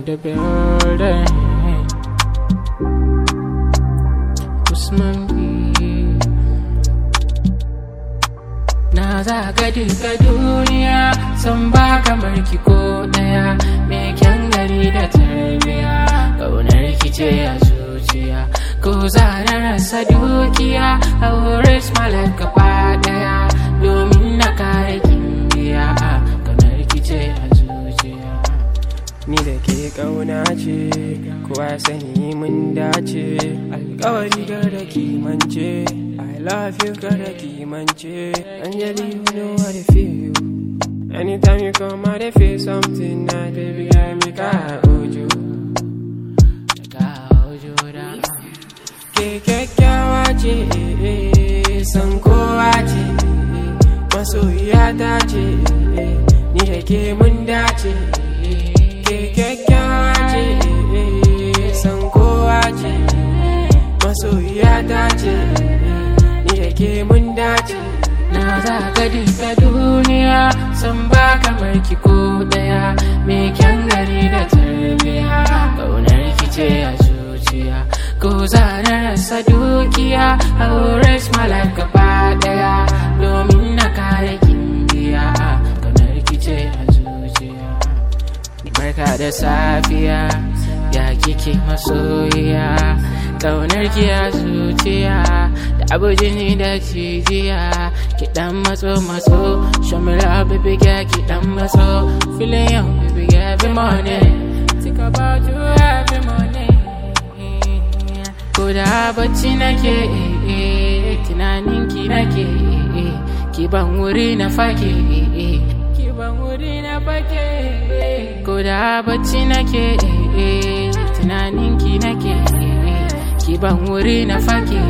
the building. Usman B. Na zaga duka duniya san ba kamar ki ko daya mai kyan gari da tarbiya ƙaunar ki ce a zuciya ko za na rasa dukiya a wurin smalar gaba daya domin na kare kimbiya ƙaunar ki ce a zuciya Ni da ke ƙauna ce, kowa sani mun dace, alkawari da kimance, I love you da kimance, Anjali you know how to feel. Anytime you come out, I feel something nice, baby, I make I hold you. Daga ojura Ke kyakkyawa ce, eh, eh, san kowa ce, eh, masoyiya ta ce, eh, ni da ke mun dace. Ke kyakkyawa ce, eh, san kowa ce, masoyiya ta ce, eh, ni da ke mun dace. Na zaga duka duniya san ba kamar ki ko daya mai kyan gari da tarbiya ƙaunar ki ce a zuciya ko za na rasa dukiya a wurin smalar gaba daya domin na kare kimbiya ƙaunar ki ce a zuciya Barka da safiya ya kike masoyiya Ƙaunar ki a zuciya da abu jini da cijiya Ki dan matso matso Show me love baby girl ki dan matso Feeling you baby girl every morning Think about you every morning Ko da bacci nake eh, eh, tunanin ki nake eh, eh, Ki ban wuri na fake eh, eh, Ki ban wuri na fake eh, Ko da bacci nake eh, eh, tunanin ki nake eh, eh, Ki ban wuri na fake